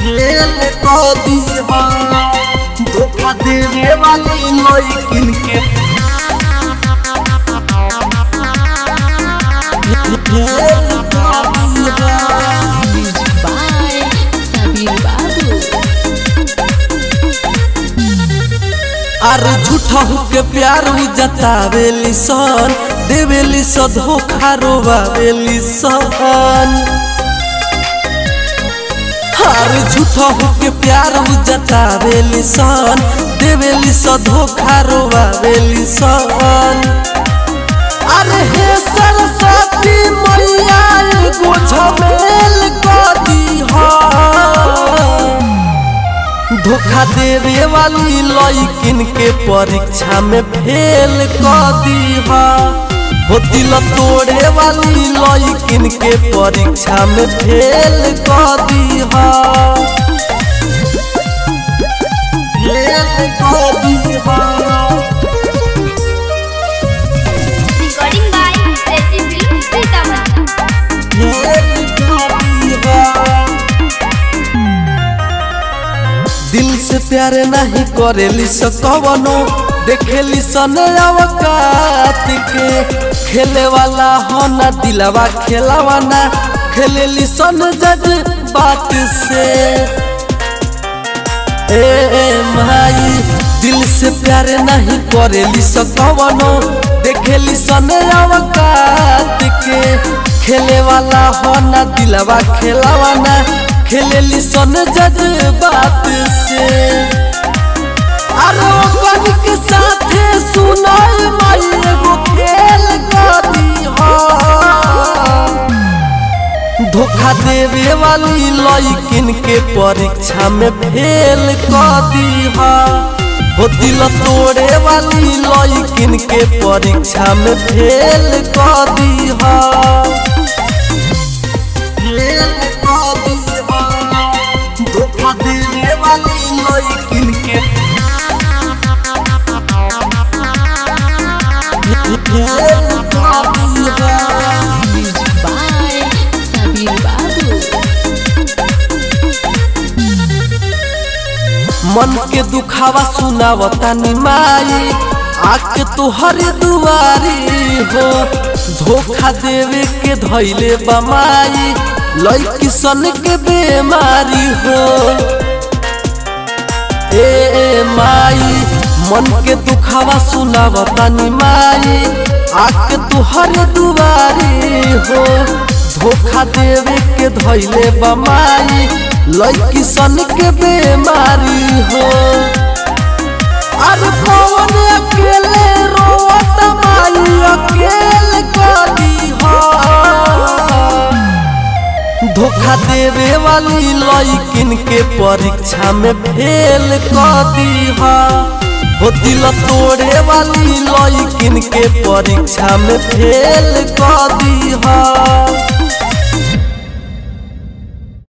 Fail क दीहा धोखा देवे वाली लड़किन के फेल क दीहा Music by Sabir Babu. अरे झूठा के प्यार उ जतावेली सन देवेली स धोखा रोवावेली सन अरे झूठा के प्यार उ जतावेली सन देवेली स धोखा रोवावेली सन अरे हे सरस्वती मैया एगो झमेल क दीहा धोखा देवे वाली लड़किन के परीक्षा में फेल क दीहा हो दिल तोड़े वाली लड़किन के परीक्षा में फेल क दीहा फेल क दीहा Recording by Seti Film Sitamarhi. Fail क दीहा दिल से प्यार नहीं करेली स कवनो देखेली सन अवकात के खेले वाला हो ना दिलवा खेलावा ना खेलेली सन जज बात से ए ए माई दिल से प्यार नहीं करेली स कवनो देखेली सन अवकात के खेले वाला हो ना दिलवा खेलावा ना खेलेली सन जज बात से अरे ओकनी के साथे सुनाई माई एगो खेल कर दीहा धोखा देवे वाली लड़किन के परीक्षा में फेल क दीहा हो दिल तोड़े वाली लड़किन के परीक्षा में फेल क दीहा फेल क दीहा धोखा देवे वाली लड़किन के फेल क दीहा Music by Sabir Babu. मन के दुखावा सुनावता निमाई आके तुहर दुआरी हो धोखा देवे के धैले बमाई लड़की सन के बेमारी हो ए ए माई मन के दुखावा सुनावता निमाई आके तुहर दुआरी हो धोखा देवे के धैले बमाई लड़की सन के बेमारी हो अरे पवन अकेले रोवत माई अकेले कदी हो धोखा देवे वाली लड़किन के परीक्षा में फेल क दीहा हो दिल तोड़े वाली लड़किन के परीक्षा में फेल क दीहा